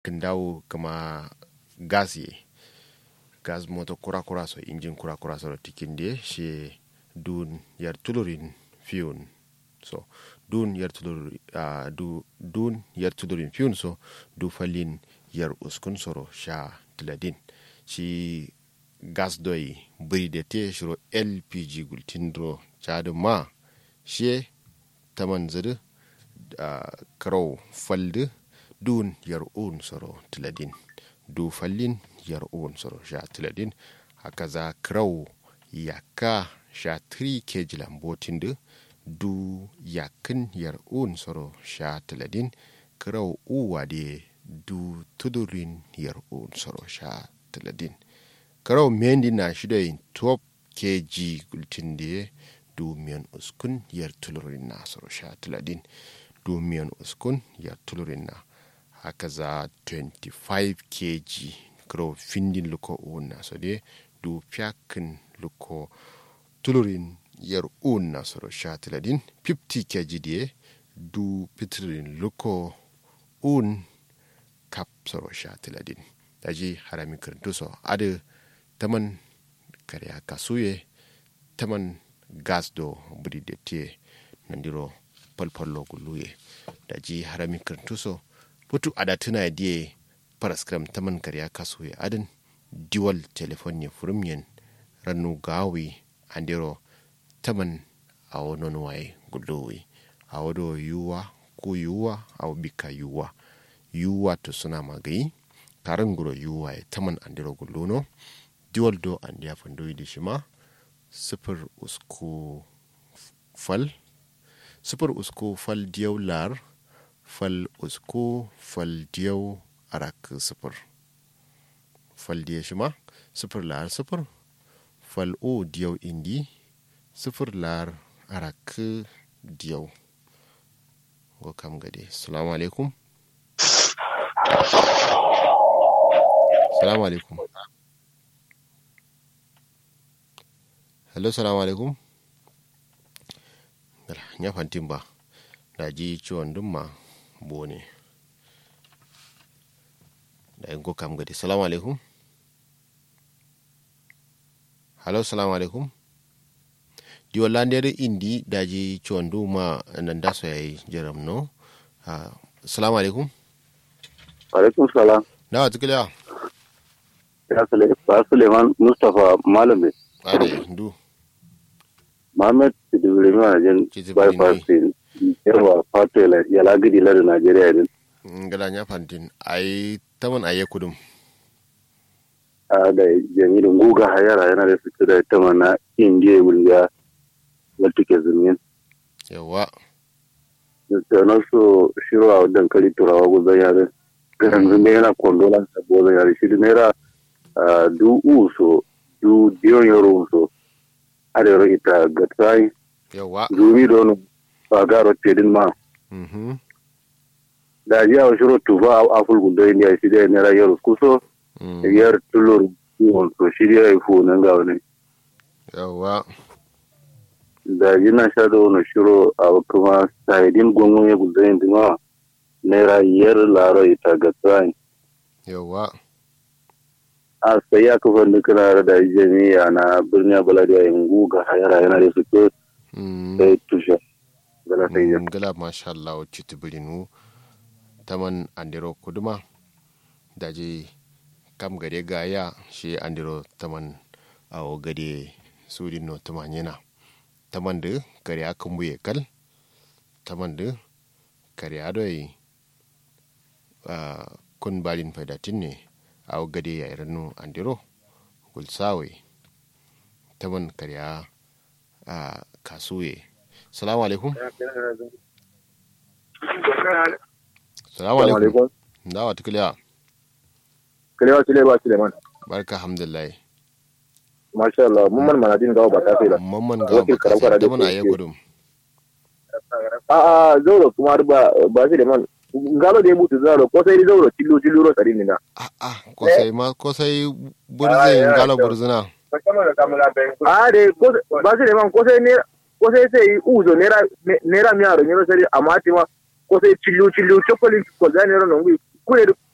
dawo kama gas ye gas moto kura kura so injin kura kura so tikin de she dun yar tulurin fiun so dun yar tulurin uh, du dun yar tulurin fiun so du falin yar uskun soro sha tiladin shi gas doi buri de te shiro lpg gultindro chadu ma she taman zidu uh, karau faldu dun yar un soro tiladin du fallin yar un soro sha tiladin haka za krau yaka sha 3 kg lambotin du du yakin yar un soro sha tiladin krau uwa de du tudurin yar un soro sha tiladin krau mendi na shidoyin 12 kg gultin de du miyan uskun yar tulurin na soro sha tiladin du miyan uskun yar tulurin na haka za 25 kg kro findin luko una so de du fiyakin luko tulurin yar una soro sha tiladin 50 kg de du fitirin luko un kap soro sha tiladin daji harami kirintu so adu taman kariya kasuye taman gas do budi de te nandiro palpallo guluye daji harami kirintu so putu ada tuna die paraskram taman karya kaso ya adin diwal telefon ya furumyen rannu gawi andiro taman a wani waye gudowi a wado yuwa ko yuwa a bika yuwa yuwa to suna magayi karin guro yuwa ya taman andiro gulono diwal do an ya fandoyi da shima sifir usku fal sifir usku fal diyau lar fal usko fal diyau arak sifir fal diya shima sifir lar sifir fal o diyau indi sifir lar arak diyau go kam gade salamu alaikum salamu alaikum hello salamu alaikum ya fantin ba da ji ciwon dumma bone da yin ko kam gadi salamu alaikum halo salamu alaikum di wallandere indi daji ciwon duma nan da so yayi jaram no salamu alaikum alaikum salam na wata kiliya ya sule ba suleiman mustapha malami ade ndu mohammed sidibiri ma jin Sidibiri bypass din yawa fatela ya lagidi lar najeriya din ngala nya fantin ai taman aye kudum a da jami'in guga hayara yana da suke da ita mana indiya wulga wata ke zumin yawa da na so shiro a dankali turawa guzan yare ganin zume yana kondolan sabo zan yare shi naira ah, du uso du diyon yaro uso arewa ita ga tsayi yawa zumi don ba garo tedin ma mhm da ji a shiro tuba a aful gundo indiya shi da naira yaro kuso mm, yar tulur kiwon to shi da ya fu nan ga wani yawa da ji na sha da wani shiro a kuma sahidin gungun ya gundo yin dima naira yar laro ita ga tsayi yawa a sai ya kafa nukuna da jami'a na birnin baladiya yin guga hayara yana da su ko mm, sai tushe gala sai ya ngala masha Allah chiti bilinu taman andiro kuduma daji kam gade gaya shi andiro taman awo gade sudin no tamanyena taman de kare akan buye kal taman de kare adoi uh, kun balin faidatin ne awo gade ya iranu andiro gulsawe taman kare a uh, kasuye salamu alaikum salamu alaikum dawa tukiliya kalewa sile ba suleiman barka alhamdulillah masha Allah mun man manadin gawo ba ta sai da mamman ga Wakil baka karamkara sai da da mana ke- ya gudun a a zauro kuma har ba ba suleiman galo da ya mutu zauro ko sai zauro tillo tillo ro tsarin ni na a a ko sai ma ko sai burzin galo burzina a de ko ba suleiman ko sai ne ko sai sai uzo nera nera mi aro nyoro sai amma ti ma ko sai tillo tillo chokoli ko da nero no ngui kure